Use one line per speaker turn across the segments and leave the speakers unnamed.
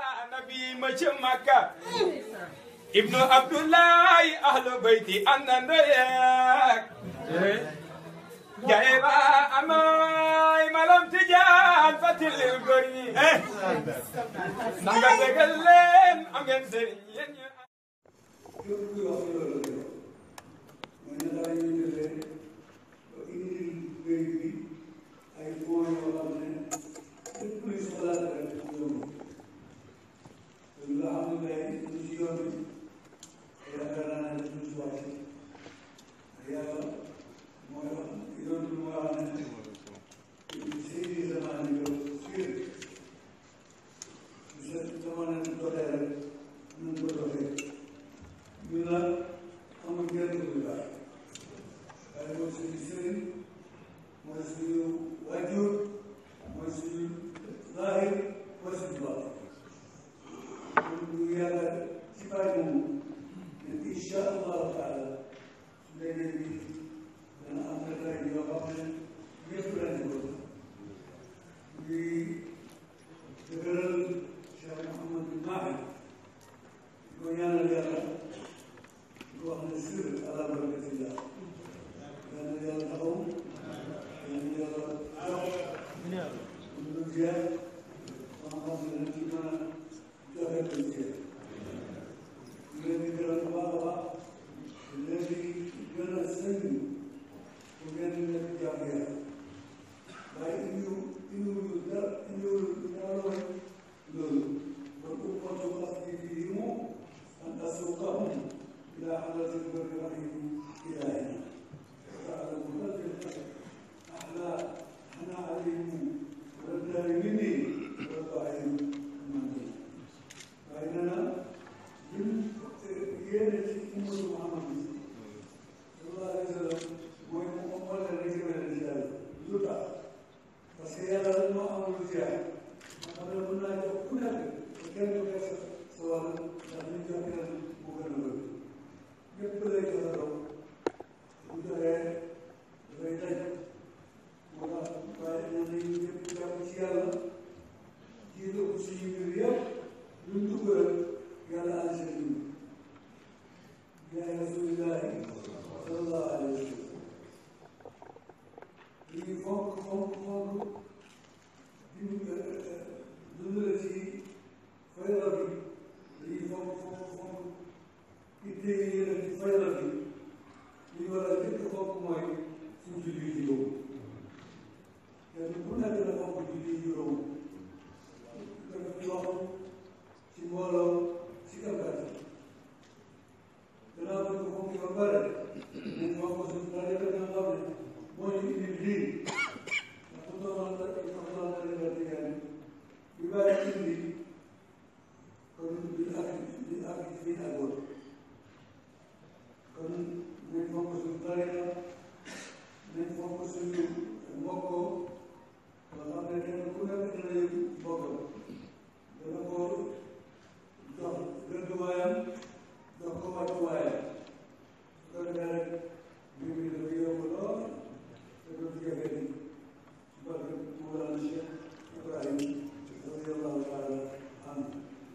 nabi ma ci makka ibnu abdullahi ahlu bayti àndandoo yeeg jaye ba amay malam tijaan fatilil góor ñi ndax nga dëggal leen am ngeen sëriñ yéen ñi
képp kuy wax ci loolu rek mooy ne daal ñu defee ba indi béy bi ay fonds yoo xam ne lépp luy soxlaat rek yomb te lu nga xam ne tey ñu ci yoon bi yaakaar naa ne duñ ci wàcc yàlla mooy wax yoon bi moo xam ne seydi zaman yow sûr sa zaman doxee rek nañ ko doxee ñu naan amul njëriñ bu baax waaye mooy suñu sëriñ mooy suñu wajur mooy suñu zaahir mooy suñu baatin ñu yàlla ci bàyyi moomu ne incha allahu taala léegi bi dana am na tey yoo xam ne ñëpp lañ ko di dëgëral Cheikh Mouhamadou Mahi di ko ñaanal yàlla wax ne sir ala barakatillah yal na yàlla taxaw yal na yàlla jox lu jeex xam-xam ne dañ ci mën a joxe lu jeex ñu leen di gërëm bu baax a baax di leen di gën a sëñ bu ngeen di nekk jàmm yàlla waaye indiw indiwul dara indiwul dara loolu kon bu kontu wax bi fii moom an asuqahum إلى حضرة البر الرحيم إلهنا تعلم قدر أحلى أنا عليم والدار مني والضعيف مني فإننا من قيادة أمة محمد صلى الله عليه وسلم ويقوم الرجل من الرجال زرع فسيرى الماء والرجال قبل كنا كنا كان يكسر سواء لم يكن مكرما ñëpp lay joxe raw bu joxee dafay daj moo tax waaye nee nañu ñëpp jàpp ci yàlla jiital ko suñu mbir yëpp luñ dugg rek yàlla ànd si ñun yaay rasulillahi sallallahu alayhi wa sallam lii fonk fonk fonk di dundale ci fayda bi lii fonk fonk fonk itte yi ñu def ci fayda bi li war a jëkk fonk mooy suñ julli juróom kenn ku nekk na fonk julli juróom def ci wax ci mbooloo ci kàmbat gannaaw ba ko fonk ba pare nañ fonk suñ rajo bi nga xam ne moo ñu indi lii ndax bu doon la soxla na leen la digaane bi bàyyi indi kon bi ak bi ak fii àggoon kon nañ fonk suñu tariqa nañ fonk suñu mbokkoo nga xam ne kenn ku nekk dina yëg mbokkam dana ko jox gëdduwaayam jox ko wàccuwaayam su ko defee rek mbir mi dafa yomb lool te du jafe ni barke Mawlana Cheikh Ibrahim radiyallahu taala anhu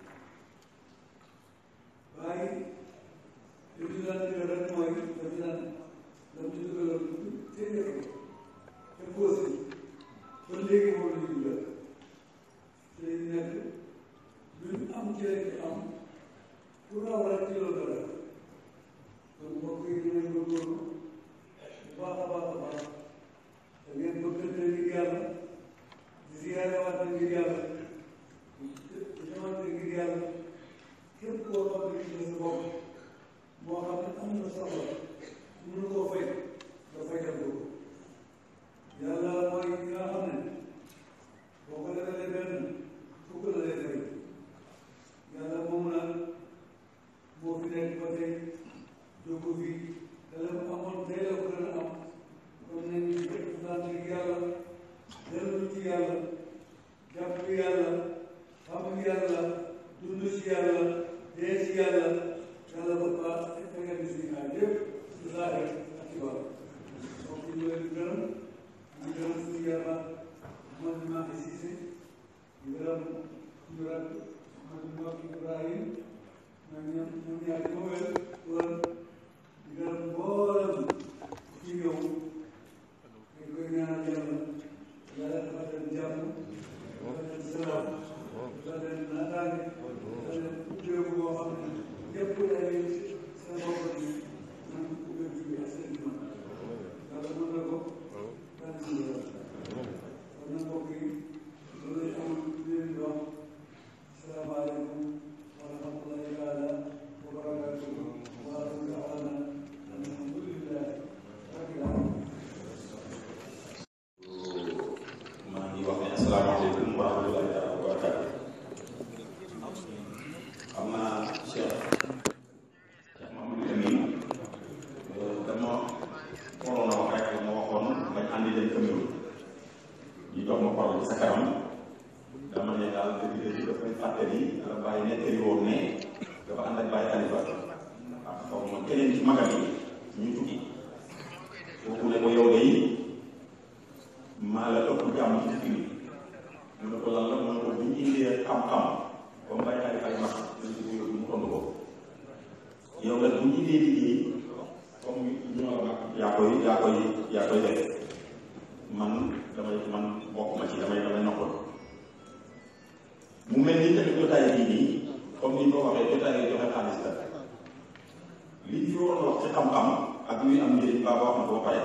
waaye li ñu daan digal rek mooy dañu daan dañu ci dugaloon téeméer ko te posé ba léegi moom la ñu dugal te ñu nekk luñ am ci rek am ku raw rek ci loolu dara kon mbokk yi dinañ góorgóorlu bu baax a baax a baax da ngeen bëggante ngir yàlla di ziyaare waat ngir yàlla di ñëwante ngir yàlla képp koo xam ne gis nga sa bopp moo xam ne am na soxla mënu koo fay nga fayal ko yàlla mooy ki nga xam ne boo ko defalee benn fukk la lay fay yàlla moom la moo fi nekk ba tey jógu fi te la mu amoon tey la ko gën a am kon nañu jëpp sant yàlla dellu ci yàlla jàpp yàlla xam yàlla dund ci yàlla dee ci yàlla yàlla ba baax fekkee ni suñu aay yëpp ci zaahir ak ci baax donc ñu leen di gërëm ñu gërëm suñu yàlla man maa ngi siise ñu gërëm suñu rak man mbokk Ibrahim man ñoom ñoom ñaar ma wér woon di gërëm mboolem ci ñëw dañ koy ñaanal yàlla yàlla dafa leen jàmm dafa leen salaam dafa leen naataange dafa leen ubbeeku boo xam ne ñëpp dañuy seen bopp bi man ubbeeku bi ak seen iman yàlla mën na ko daan si yàlla kon nag mbokk yi loolu lañ amoon leen di wax salaamaaleykum wa rahmatullahi taala wa barakatuhu wa axiru da'waana alhamdulillahi rabbil alamin
maa ngi wax ne asalaamaaleykum wa rahmatullahi taala wa barakatu xam naa Cheikh Cheikh Mamadou Amin dama waroon a wax rek ma waxoon bañ àndi leen Cameroun ñu jox ma parole ci sa kanam dama ne daal dëgg dëgg dafay fàttali la bàyyi nettali woon ne dafa ànd ak bàyyi Xalifa ak xaw ma keneen ci magam yi ñu tukki kooku ne ko yow de maa la ëpp jàmm ci dëkk bi mu ne ko lan la mu ne ko bu ñu indee xam-xam comme bàyyi ay ay mag dañ ko yóbbu mu tontu ko yow nag bu ñu indee liggéey comme ñoo la mag yaa koy yaa koy yaa koy def man damay man bokk ma ci damay damay noppal mu mel ni tamit jotaay bii nii comme ni ñu ko waxee jotaay yi joxe xaalis la li ñu fi waroon wax ci xam-xam ak luy am njëriñ baa wax na ko ba pare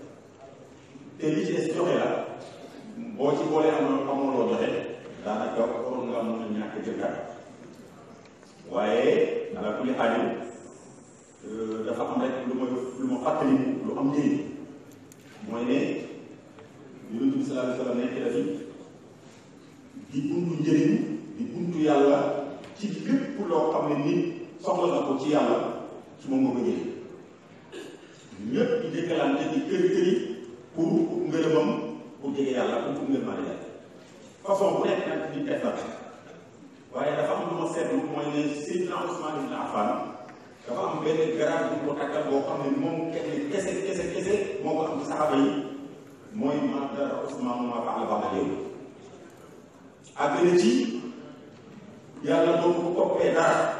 te li ci des joxe la boo ci boolee am na amoo loo joxe daanaka waroon nga mën a ñàkk jëkkaat waaye ala kulli xaajal dafa am rek lu ma lu ma fàttali lu am njëriñ mooy ne yonent bi sallallahu alayhi wa sallam nekk na fi di buntu njëriñ di buntu yàlla ci lépp loo xam ne nit soxla na ko ci yàlla ci moom nga ko jëlee ñëpp di dëkkalante di kër këri pour ngërëmam pour jege yàlla pour pour ngërëmaa yàlla façon bu nekk nag di def na waaye dafa am lu ma seetlu mooy ne Seydina Ousmane ibn Affan dafa am benn garab bu ko takkal boo xam ne moom kenn kese kese kese moo ko am ci saxaaba yi mooy ma dara Ousmane ma faala ba'da yow àgg na ci yàlla doo ko toppee dara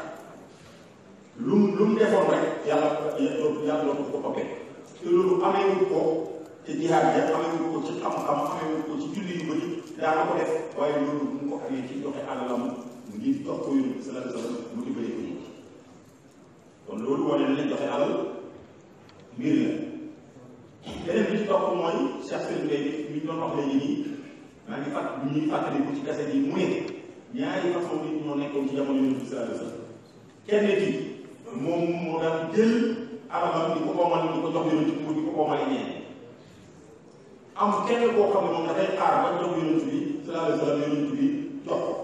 lu mu lu mu defoon rek yàlla yàlla doo ko toppee te loolu ameewul ko te jihaad ja ameewul ko ci xam-xam ameewul ko ci julli yu bëri daana ko def waaye loolu mu ko amee ci joxe alalam ngir jox ko yónni bi sallallahu alayhi wa sallam mu dimbali ko nit kon loolu wane na ne joxe alal mbir la beneen bi ci topp mooy Cheikh Sëriñ Gueye mi ñu doon wax léegi nii maa ngi fàtt ñu ñuy fàttaliku ci kase yi mu ne ñaari façon nit ñoo nekkoon ci jamono yónni bi sallallahu alayhi wa sallam kenn ki moom moo daan jël alalam di ko oomal di ko jox yonent bi di ko oomale ñeen am kenn koo xam ne moom dafay xaar ba jox yonent bi sallallahu alayhi wa sallam yonent bi jox ko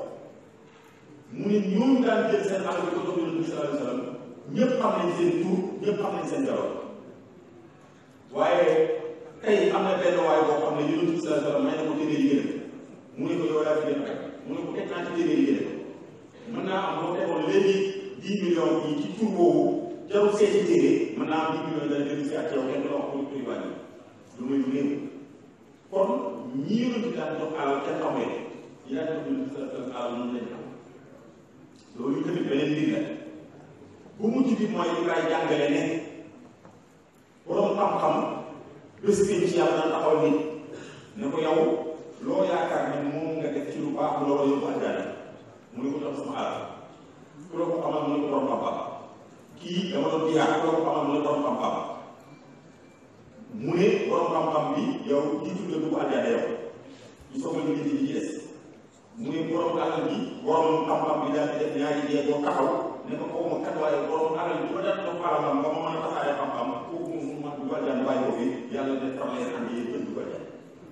mu ne ñooñu daan jël seen alal di ko jox yonent bi sallallahu alayhi wa sallam ñëpp xam nañ seen tur ñëpp xam nañ seen jaroon waaye tey am na benn waay boo xam ne yonent bi sallallahu alayhi wa sallam may na ko téeméeri gën mu ne ko yow yaa fi gën rek mu ne ko teg naa ci téeméeri gën mën naa am boo tegoon léegi dix millions yi ci tur boobu jarul seeti téere mën naa am dix millions dana dellu si ak yow kenn du la wax pour tur wàññi lu muy lu néew kon ñi yonent bi daan jox alal kenn xamee yi daan jox yonent bi sallallahu alayhi wa sallam alal noonu lañ xam loolu tamit beneen mbir la bu mujj bi mooy li kay jàngale ne borom xam-xam bés bi ci yàlla daan taxaw nit ne ko yow loo yaakaar ne moom nga def ci lu baax lu la yóbbu àjjana mu ne ko jox sama alal ku la ko xamal mu ne ko borom xam-xam kii dama doon jiyaat ku la ko xamal mu ne borom xam-xam mu ne borom xam-xam bi yow jiitu nga dugg àjjana yow ñu soog a liggéey ci des mu ne borom alal bi borom xam-xam bi daal di def ñaari dee boo taxaw ne ko xaw ma kat waaye borom alal bi ba daan jox alalam ba ma mën a tasaare xam-xam kooku moom mu man dugg àjjana bàyyi ko fi yàlla ne tam leen andi yéen ñëpp dugg àjjana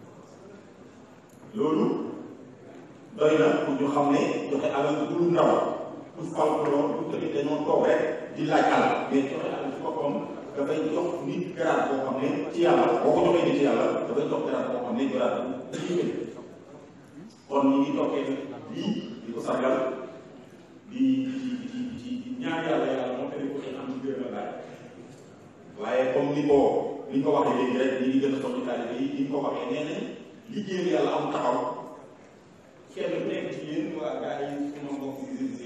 loolu doy na pour ñu xam ne joxe alal du lu ndaw du fal ko lool du tamit dañoo toog rek di laaj alal mais joxe alal ci boppam dafay jox nit garaat boo xam ne ci yàlla boo ko joxee nit ci yàlla dafay jox garaat boo xam ne garaat bu lii kon ñu ngi toppee lii di ko sargal di di di di di ñaan yàlla yàlla moo tëddee ko ci am ci gërëm laaj waaye comme ni ko ni ko waxee léegi rek ñi ngi gën a soññu taalibe yi ni ko waxee nee nañ liggéeyal yàlla am taxaw kenn ku nekk ci yéen waa gars yi suma mbokk yi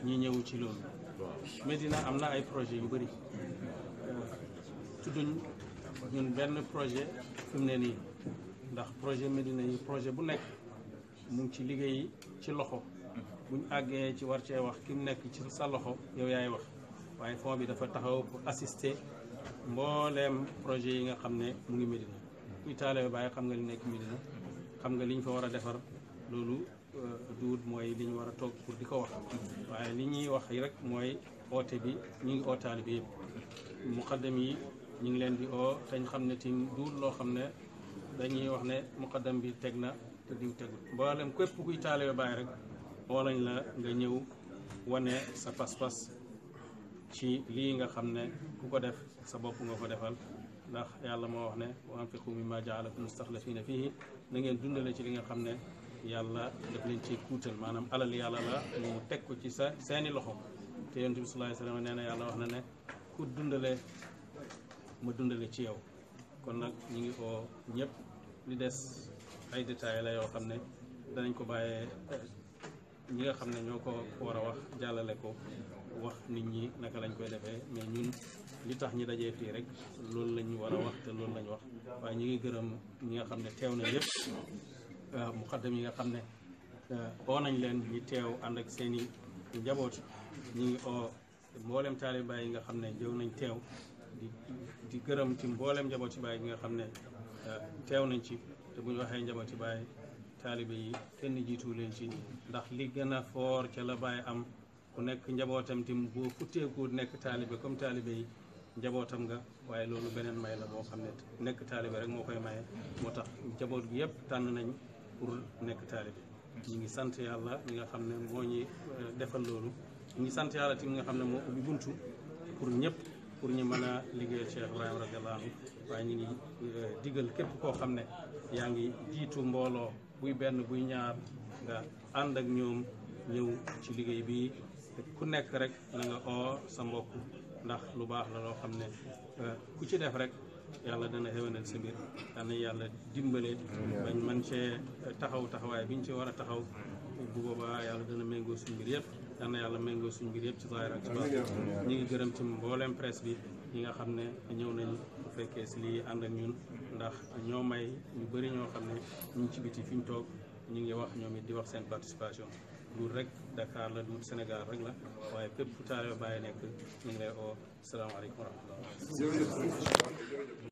ñi ñëw ci loolu Médina am na ay projet yu bëri tudduñ ñun benn projet fi mu ne nii ndax projet Médina yi projet bu nekk mu ngi ci liggéey ci loxo buñ àggee ci war cee wax ki mu nekk ci sa loxo yow yaay wax waaye fond bi dafa taxaw pour assister mbooleem projet yi nga xam ne mu ngi Médina kuy taale bàyyi xam nga li nekk Médina xam nga li ñu fa war a defar loolu duut mooy li ñu war a toog pour di ko wax waaye li ñuy wax rek mooy oote bi ñu ngi ootaali bi yëpp muqaddam yi ñu ngi leen di oo te ñu xam ne tim duut loo xam ne dañuy wax ne muqaddam bi teg na te diw teg mboolem képp kuy taale bàyyi rek oo lañ la nga ñëw wane sa pas-pas ci lii nga xam ne ku ko def sa bopp nga ko defal ndax yàlla moo wax ne wa anfiqu mimma jaalakum mustaxlafina fihi na ngeen dundale ci li nga xam ne yàlla daf leen ci kuutal maanaam alal yàlla la mu teg ko ci sa seeni loxo te yonent bi sallallahu alayhi wasallam nee na yàlla wax na ne ku dundale ma dundale ci yow kon nag ñu ngi oo ñëpp li des ay détails la yoo xam ne danañ ko bàyyee ñi nga xam ne ñoo ko war a wax jàllale ko wax nit ñi naka lañ koy defee mais ñun li tax ñi dajee fii rek loolu lañ war a wax te loolu lañ wax waaye ñu ngi gërëm ñi nga xam ne teew na yëpp muqaddam yi nga xam ne oo nañ leen ñi teew ànd ak seen i njaboot ñi ngi oo mboolem taaliba yi nga xam ne jëw nañ teew di di gërëm ci mboolem njabooti baay yi nga xam ne teew nañ ci te bu ñu waxee njabooti baay taalibe yi kenn jiitu leen ci ndax li gën a foor ca la baay am ku nekk njabootam tim boo futteeku nekk taalibe comme taalibe yi njabootam nga waaye loolu beneen may la boo xam ne nekk taalibe rek moo koy maye moo tax njaboot gi yëpp tànn nañ pour nekk taalibe ñu ngi sant yàlla mi nga xam ne moo ñi defal loolu ñu ngi sant yàlla tim nga xam ne moo ubbi buntu pour ñëpp pour ñu mën a liggéeyal Cheikh Ibrahima radiallahu anhu waaye ñu ngi digal képp koo xam ne yaa ngi jiitu mbooloo buy benn buy ñaar nga ànd ak ñoom ñëw ci liggéey bi ku nekk rek na nga oo sa mbokk ndax lu baax la loo xam ne ku ci def rek yàlla dana xéwénal sa mbir dana yàlla dimbale bañ man cee taxaw taxawaay biñ ci war a taxaw bu boobaa yàlla dana méngoo suñ mbir yëpp dana yàlla méngoo suñ mbir yëpp ci zaahir ak ci baax ñi ngi gërëm ci mbooleem presse bi ñi nga xam ne ñëw nañ bu fekkee si lii ànd ak ñun ndax ñoo may ñu bëri ñoo xam ne ñu ngi ci biti fi ñu toog ñu ngi wax ñoom it di wax seen participation duut rek Dakar la duut Sénégal rek la waaye fépp fu taalibe Baay nekk ñu ngi lay oo salaamaaleykum wa rahmatullah